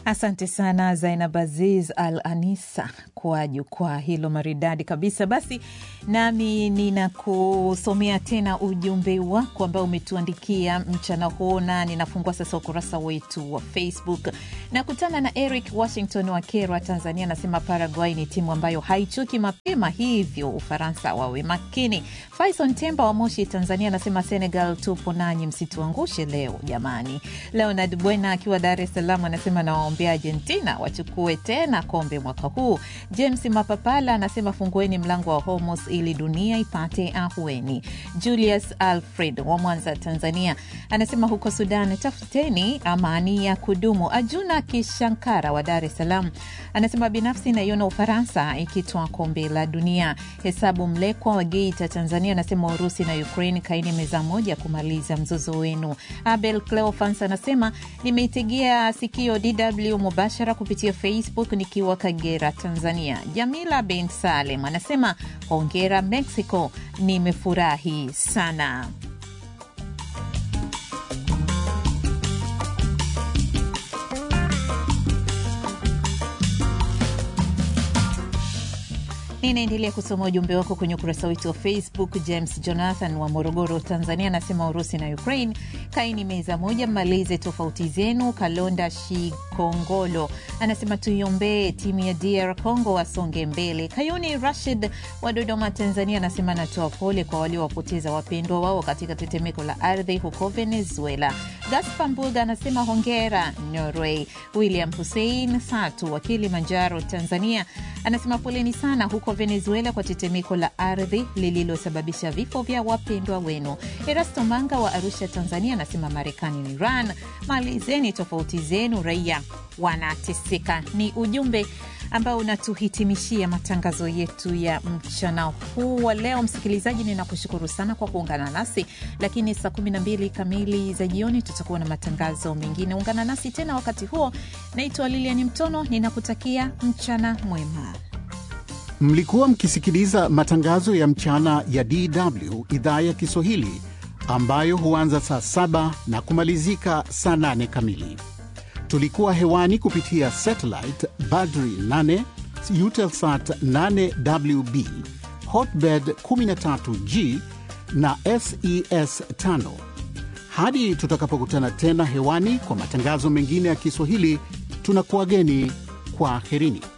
Asante sana Zainab Aziz Al Anisa kwa jukwaa hilo maridadi kabisa. Basi nami ninakusomea tena ujumbe wako ambao umetuandikia mchana huo, na ninafungua sasa ukurasa wetu wa Facebook. Nakutana na Eric Washington wa Kerwa, Tanzania, anasema Paraguay ni timu ambayo haichuki mapema, hivyo Ufaransa wawe makini. Faison Temba wa Moshi, Tanzania, anasema Senegal tupo nanyi, msituangushe leo jamani. Leonard Bwena akiwa Dar es Salaam anasema nawaombea Argentina wachukue tena kombe mwaka huu. James Mapapala anasema fungueni mlango wa Hormuz ili dunia ipate ahueni. Julius Alfred wa Mwanza, Tanzania anasema huko Sudan tafuteni amani ya kudumu. Ajuna Kishankara wa Dar es Salaam anasema binafsi naiona Ufaransa ikitwaa kombe la dunia. Hesabu Mlekwa wa Geita, Tanzania anasema Urusi na Ukraine kaini meza moja kumaliza mzozo wenu. Abel Cleofans anasema nimeitegea sikio DW mubashara kupitia Facebook nikiwa Kagera, Tanzania. Jamila bin Salem anasema hongera Mexico, nimefurahi sana. Ninaendelea kusoma ujumbe wako kwenye ukurasa wetu wa Facebook. James Jonathan wa Morogoro, Tanzania anasema Urusi na Ukraine kaini meza moja, mmalize tofauti zenu. Kalonda Shikongolo anasema tuiombee timu ya DR Congo wasonge mbele. Kayuni Rashid wa Dodoma, Tanzania anasema anatoa pole kwa waliowapoteza wapendwa wao katika tetemeko la ardhi huko Venezuela. Gaspar Mbuga anasema hongera Norway. William Hussein Satu wa Kilimanjaro, Tanzania anasema poleni sana huko Venezuela kwa tetemeko la ardhi lililosababisha vifo vya wapendwa wenu. Erasto Manga wa Arusha, Tanzania anasema Marekani na Iran, malizeni tofauti zenu, raia wanateseka. Ni ujumbe ambao unatuhitimishia matangazo yetu ya mchana huu wa leo. Msikilizaji, ninakushukuru sana kwa kuungana nasi, lakini saa 12 kamili za jioni tutakuwa na matangazo mengine. Ungana nasi tena wakati huo. Naitwa Lilian Mtono, ninakutakia mchana mwema. Mlikuwa mkisikiliza matangazo ya mchana ya DW idhaa ya Kiswahili ambayo huanza saa saba na kumalizika saa nane kamili. Tulikuwa hewani kupitia satellite Badri 8 Eutelsat 8WB Hotbird 13G na SES 5. Hadi tutakapokutana tena hewani kwa matangazo mengine ya Kiswahili, tunakuwageni kwa herini.